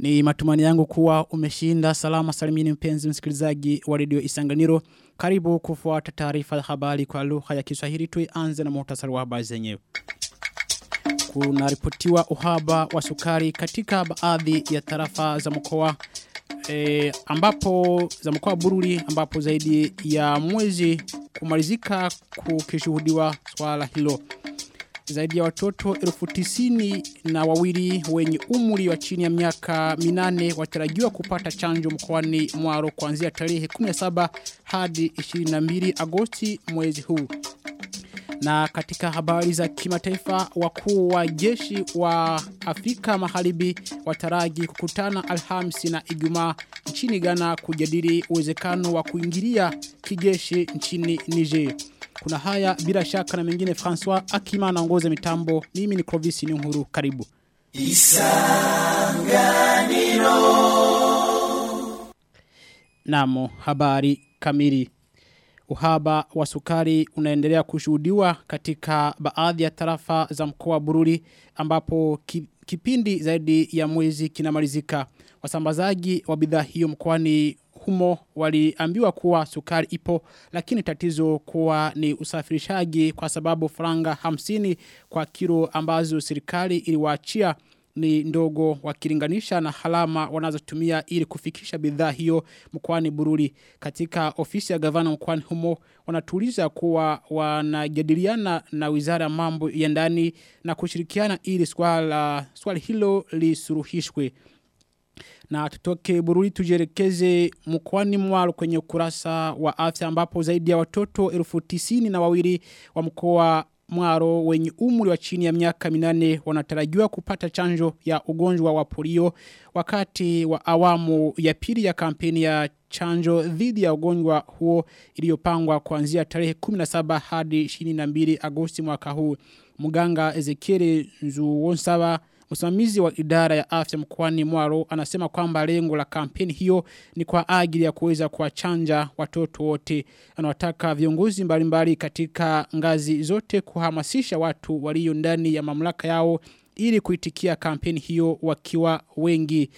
Ni matumani yangu kuwa umeshinda salama salimini mpenzi msikilizaji wa redio Isanganiro. Karibu kufuata taarifa ya habari kwa lugha ya Kiswahili tuianze na muhtasari wa habari zenyewe. Kuna ripotiwa uhaba wa sukari katika baadhi ya tarafa za mkoa e, ambapo za mkoa Bururi ambapo zaidi ya mwezi kumalizika kukishuhudiwa swala hilo zaidi ya watoto elfu tisini na wawili wenye umri wa chini ya miaka minane watarajiwa kupata chanjo mkoani mwaro kuanzia tarehe 17 hadi 22 agosti mwezi huu. Na katika habari za kimataifa wakuu wa jeshi wa Afrika Magharibi wataraji kukutana Alhamisi na Ijumaa nchini Ghana kujadili uwezekano wa kuingilia kijeshi nchini Niger. Kuna haya bila shaka na mengine François Akima anaongoza mitambo. Mimi ni Clovis Nyuhuru karibu. Isanganiro. Namo habari kamili. Uhaba wa sukari unaendelea kushuhudiwa katika baadhi ya tarafa za mkoa wa Bururi ambapo kipindi zaidi ya mwezi kinamalizika. Wasambazaji wa bidhaa hiyo mkoani humo waliambiwa kuwa sukari ipo lakini tatizo kuwa ni usafirishaji kwa sababu franga hamsini kwa kilo ambazo serikali iliwaachia ni ndogo wakilinganisha na halama wanazotumia ili kufikisha bidhaa hiyo mkoani Bururi katika ofisi ya gavana mkoani humo wanatuliza kuwa wanajadiliana na wizara ya mambo ya ndani na kushirikiana ili swala swali hilo lisuruhishwe na tutoke bururi tujerekeze mkwani mwalo kwenye ukurasa wa afya ambapo zaidi ya watoto elfu tisini na wawili wa mkoa mwaro wenye umri wa chini ya miaka minane wanatarajiwa kupata chanjo ya ugonjwa wa polio wakati wa awamu ya pili ya kampeni ya chanjo dhidi ya ugonjwa huo iliyopangwa kuanzia tarehe 17 hadi 22 Agosti mwaka huu. Mganga Ezekiel Nzuwonsaba Msimamizi wa idara ya afya mkoani Mwaro anasema kwamba lengo la kampeni hiyo ni kwa ajili ya kuweza kuwachanja watoto wote. Anawataka viongozi mbalimbali katika ngazi zote kuhamasisha watu walio ndani ya mamlaka yao ili kuitikia kampeni hiyo wakiwa wengi.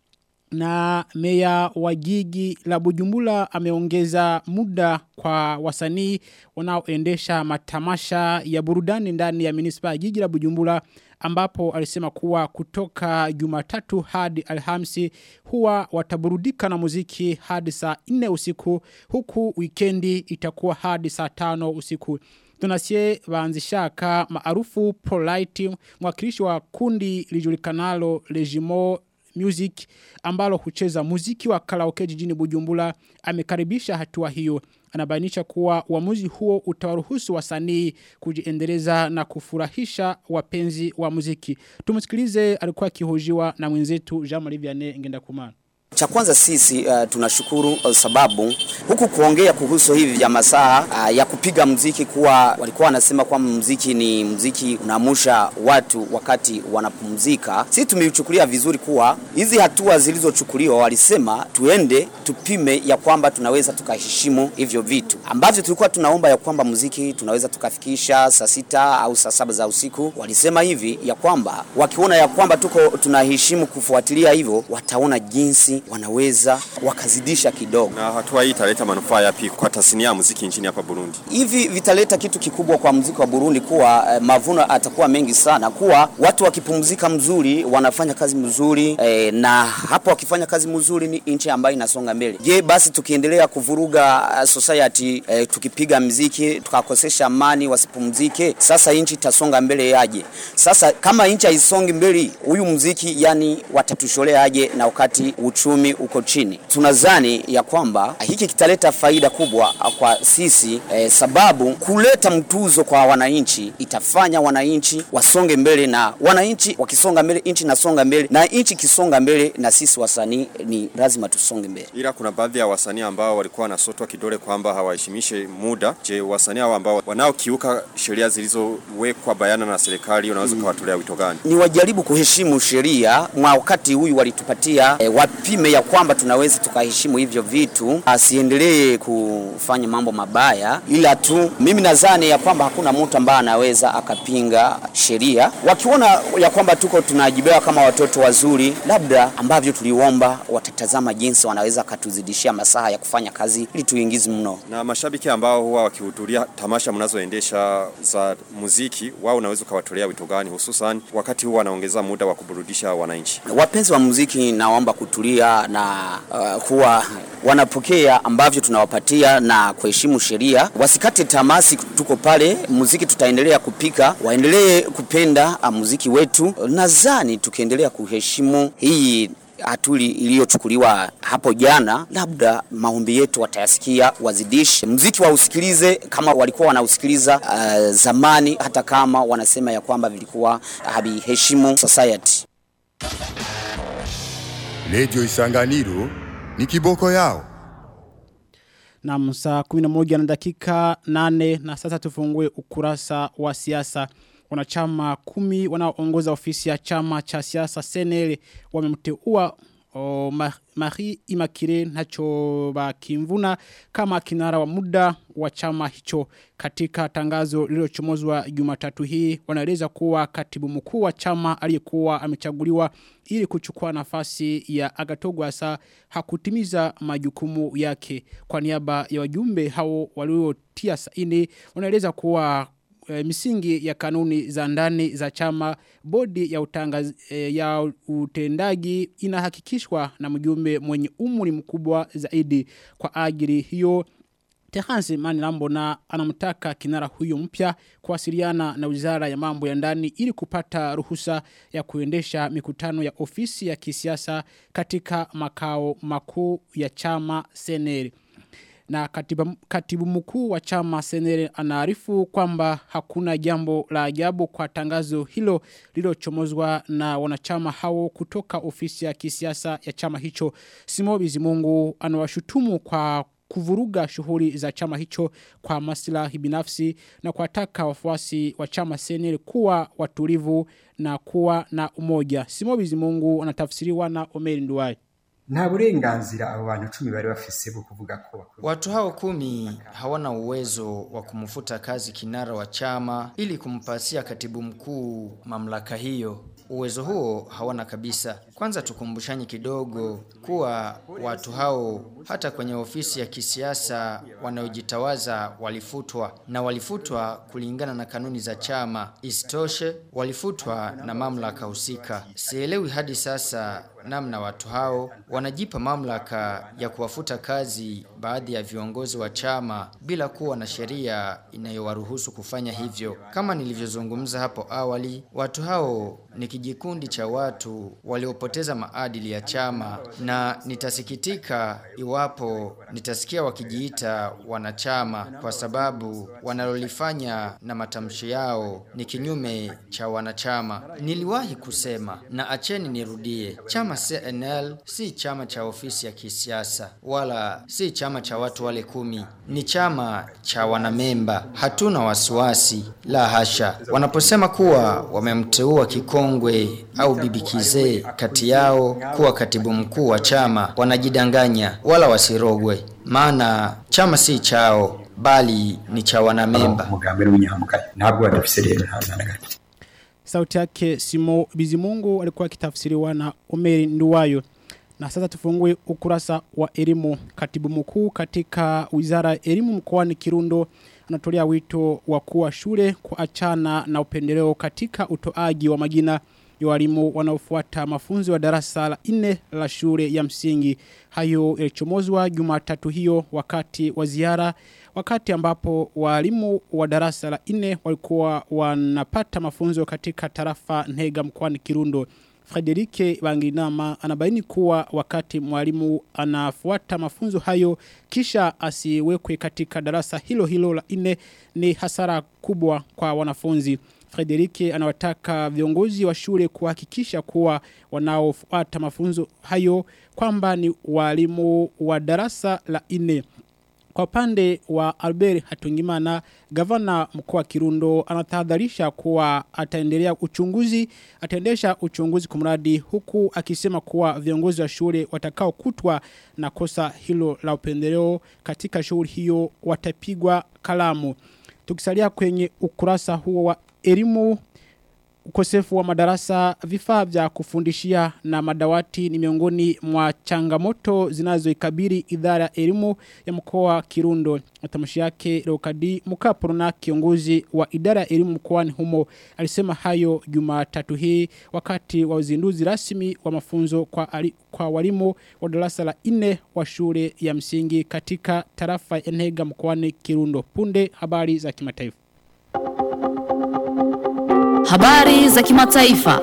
Na meya wa jiji la Bujumbura ameongeza muda kwa wasanii wanaoendesha matamasha ya burudani ndani ya munisipaa jiji la Bujumbura ambapo alisema kuwa kutoka Jumatatu hadi Alhamisi huwa wataburudika na muziki hadi saa 4 usiku huku wikendi itakuwa hadi saa 5 usiku. Tunasie waanzishaka maarufu Polite mwakilishi wa kundi lijulikanalo Legimo Music ambalo hucheza muziki wa karaoke jijini Bujumbura amekaribisha hatua hiyo anabainisha kuwa uamuzi huo utawaruhusu wasanii kujiendeleza na kufurahisha wapenzi wa muziki. Tumsikilize alikuwa akihojiwa na mwenzetu Jean-Marie Vianney ngenda kumana. Cha kwanza sisi uh, tunashukuru uh, sababu huku kuongea kuhusu hivi vya masaa uh, ya kupiga mziki kuwa walikuwa wanasema kwamba mziki ni mziki unaamusha watu wakati wanapumzika. Sisi tumeichukulia vizuri kuwa hizi hatua zilizochukuliwa walisema tuende tupime ya kwamba tunaweza tukaheshimu hivyo vitu ambavyo tulikuwa tunaomba ya kwamba mziki tunaweza tukafikisha saa sita au saa saba za usiku. Walisema hivi ya kwamba wakiona ya kwamba tuko tunaheshimu kufuatilia hivyo wataona jinsi wanaweza wakazidisha kidogo. Na hatua hii italeta manufaa yapi kwa tasnia ya muziki nchini hapa Burundi? Hivi vitaleta kitu kikubwa kwa muziki wa Burundi kuwa eh, mavuno atakuwa mengi sana, kuwa watu wakipumzika mzuri wanafanya kazi mzuri eh, na hapo wakifanya kazi mzuri ni nchi ambayo inasonga mbele. Je, basi tukiendelea kuvuruga uh, society eh, tukipiga mziki tukakosesha amani wasipumzike, sasa nchi itasonga mbele yaje? Sasa kama nchi haisongi mbele, huyu mziki yani watatusholea aje na wakati uchumi uko chini. Tunadhani ya kwamba hiki kitaleta faida kubwa kwa sisi eh, sababu kuleta mtuzo kwa wananchi itafanya wananchi wasonge mbele, na wananchi wakisonga mbele nchi nasonga mbele, na nchi kisonga mbele, na sisi wasanii ni lazima tusonge mbele. Ila kuna baadhi ya wasanii ambao walikuwa wanasotwa kidole kwamba hawaheshimishe muda. Je, wasanii hao ambao wanaokiuka sheria zilizowekwa bayana na serikali unaweza kuwatolea wito gani? Ni wajaribu kuheshimu sheria mwa wakati huyu walitupatia eh, wapime tupime ya kwamba tunaweza tukaheshimu hivyo vitu, asiendelee kufanya mambo mabaya, ila tu mimi nadhani ya kwamba hakuna mtu ambaye anaweza akapinga sheria. Wakiona ya kwamba tuko tunajibewa kama watoto wazuri, labda ambavyo tuliomba, watatazama jinsi wanaweza katuzidishia masaha ya kufanya kazi ili tuingizi mno. Na mashabiki ambao huwa wakihudhuria tamasha mnazoendesha za muziki, wao unaweza ukawatolea wito gani, hususan wakati huu wanaongeza muda wa kuburudisha wananchi? Wapenzi wa muziki, naomba kutulia na uh, kuwa wanapokea ambavyo tunawapatia na kuheshimu sheria, wasikate tamasi. Tuko pale, muziki tutaendelea kupika, waendelee kupenda uh, muziki wetu. Nadhani tukiendelea kuheshimu hii hatuli iliyochukuliwa hapo jana, labda maombi yetu watayasikia, wazidishe mziki wausikilize kama walikuwa wanausikiliza uh, zamani, hata kama wanasema ya kwamba vilikuwa haviheshimu society. Radio Isanganiro ni kiboko yao. Na saa 11 na dakika 8 na sasa tufungue ukurasa wa siasa. Wanachama kumi wanaoongoza ofisi ya chama cha siasa Senele wamemteua o, Ma- Marie Imakire Nacho Bakimvuna kama kinara wa muda wa chama hicho katika tangazo lililochomozwa Jumatatu hii wanaeleza kuwa katibu mkuu wa chama aliyekuwa amechaguliwa ili kuchukua nafasi ya Agatogwasa hakutimiza majukumu yake kwa niaba ya wajumbe hao waliotia saini wanaeleza kuwa e, misingi ya kanuni za ndani za chama bodi ya, utangaz, e, ya utendaji inahakikishwa na mjumbe mwenye umri mkubwa zaidi kwa ajili hiyo Tehansi Mani Lambona anamtaka kinara huyo mpya kuwasiliana na wizara ya mambo ya ndani ili kupata ruhusa ya kuendesha mikutano ya ofisi ya kisiasa katika makao makuu ya chama seneri na katiba, katibu mkuu wa chama senere anaarifu kwamba hakuna jambo la ajabu kwa tangazo hilo lililochomozwa na wanachama hao kutoka ofisi ya kisiasa ya chama hicho. Simo Bizimungu anawashutumu kwa kuvuruga shughuli za chama hicho kwa maslahi binafsi na kuwataka wafuasi wa chama senere kuwa watulivu na kuwa na umoja. Simo Bizimungu anatafsiriwa na Omeri Nduwai. nta burenganzira abo bantu cumi bari bafise bwo kuvuga ko bakwiye Watu hao kumi hawana uwezo wa kumfuta kazi kinara wa chama ili kumpasia katibu mkuu mamlaka hiyo. Uwezo huo hawana kabisa. Kwanza tukumbushanye kidogo kuwa watu hao hata kwenye ofisi ya kisiasa wanaojitawaza walifutwa na walifutwa kulingana na kanuni za chama. Isitoshe walifutwa na mamlaka husika. Sielewi hadi sasa namna watu hao wanajipa mamlaka ya kuwafuta kazi baadhi ya viongozi wa chama bila kuwa na sheria inayowaruhusu kufanya hivyo. Kama nilivyozungumza hapo awali, watu hao ni kijikundi cha watu waliopoteza maadili ya chama na nitasikitika iwapo nitasikia wakijiita wanachama kwa sababu wanalolifanya na matamshi yao ni kinyume cha wanachama. Niliwahi kusema na acheni nirudie, chama CNL si chama cha ofisi ya kisiasa wala si chama cha watu wale kumi, ni chama cha wanamemba. Hatuna wasiwasi, la hasha. Wanaposema kuwa wamemteua kikongwe au bibi kizee kati yao kuwa katibu mkuu wa chama, wanajidanganya, wala wasirogwe, maana chama si chao bali ni cha wanamemba. umugambi w'inyamugayo ntabwo badafise rero ntaza na gato Sauti yake Simo Bizimungu alikuwa akitafsiriwa na Omeri Nduwayo. Na sasa tufungue ukurasa wa elimu. Katibu mkuu katika Wizara ya Elimu mkoani Kirundo anatolea wito wa kuwa shule kuachana na upendeleo katika utoaji wa majina ya walimu wanaofuata mafunzo ya darasa la 4 la shule ya msingi. Hayo yalichomozwa Jumatatu hiyo wakati wa ziara wakati ambapo walimu wa darasa la 4 walikuwa wanapata mafunzo katika tarafa Ntega mkoani Kirundo. Frederike Banginama anabaini kuwa wakati mwalimu anafuata mafunzo hayo kisha asiwekwe katika darasa hilo hilo la nne ni hasara kubwa kwa wanafunzi. Frederike anawataka viongozi wa shule kuhakikisha kuwa wanaofuata mafunzo hayo kwamba ni walimu wa darasa la nne Kwa upande wa Albert Hatungimana, gavana mkoa wa Kirundo anatahadharisha kuwa ataendelea uchunguzi, ataendesha uchunguzi kumradi huku akisema kuwa viongozi wa shule watakao kutwa na kosa hilo la upendeleo katika shughuli hiyo watapigwa kalamu. Tukisalia kwenye ukurasa huo wa elimu ukosefu wa madarasa vifaa vya kufundishia na madawati ni miongoni mwa changamoto zinazoikabili idara ya elimu ya mkoa wa Kirundo. Matamshi yake Leokadi Mukapuruna kiongozi wa idara ya elimu mkoani humo alisema hayo Jumatatu hii wakati wa uzinduzi rasmi wa mafunzo kwa, ali, kwa walimu wa darasa la 4 wa shule ya msingi katika tarafa ya Ntega mkoani Kirundo. Punde habari za kimataifa. Habari za kimataifa.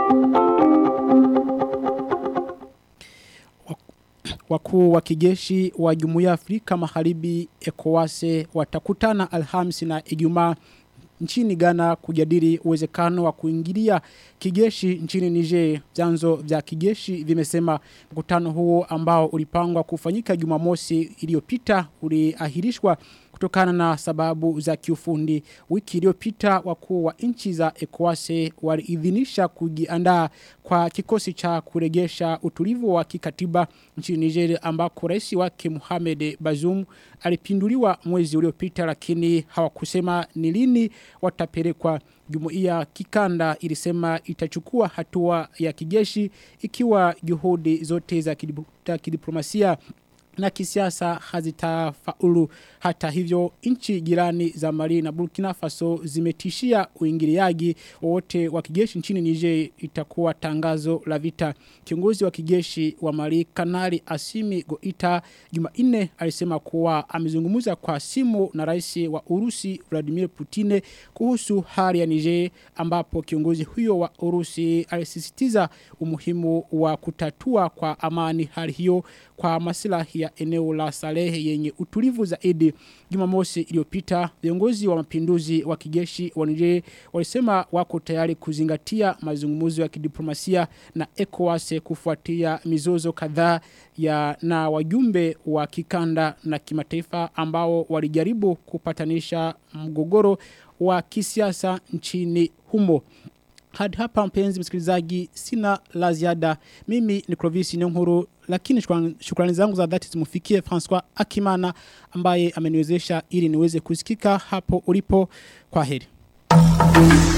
Wakuu wa kijeshi wa Jumuiya ya Afrika Magharibi ECOWAS watakutana Alhamisi na Ijumaa nchini Ghana kujadili uwezekano wa kuingilia kijeshi nchini Niger. Vyanzo vya kijeshi vimesema mkutano huo ambao ulipangwa kufanyika Jumamosi iliyopita uliahirishwa kutokana na sababu za kiufundi. Wiki iliyopita wakuu wa nchi za ECOWAS waliidhinisha kujiandaa kwa kikosi cha kurejesha utulivu wa kikatiba nchini Nigeria ambako rais wake Mohamed Bazoum alipinduliwa mwezi uliopita lakini hawakusema ni lini watapelekwa Jumuiya kikanda ilisema itachukua hatua ya kijeshi ikiwa juhudi zote za kidiplomasia na kisiasa hazitafaulu hata hivyo nchi jirani za Mali na Burkina Faso zimetishia uingiliaji wote wa kijeshi nchini Niger itakuwa tangazo la vita kiongozi wa kijeshi wa Mali Kanali Asimi Goita Jumanne alisema kuwa amezungumza kwa simu na rais wa Urusi Vladimir Putin kuhusu hali ya Niger ambapo kiongozi huyo wa Urusi alisisitiza umuhimu wa kutatua kwa amani hali hiyo kwa maslahi ya eneo la Salehe yenye utulivu zaidi Jumamosi iliyopita viongozi wa mapinduzi wa kijeshi wa Niger walisema wako tayari kuzingatia mazungumzo ya kidiplomasia na ECOWAS kufuatia mizozo kadhaa ya na wajumbe wa kikanda na kimataifa ambao walijaribu kupatanisha mgogoro wa kisiasa nchini humo hadi hapa mpenzi msikilizaji sina la ziada mimi ni Clovis Nyonkuru lakini shukrani, shukrani zangu za dhati zimufikie François Akimana ambaye ameniwezesha ili niweze kusikika hapo ulipo kwa heri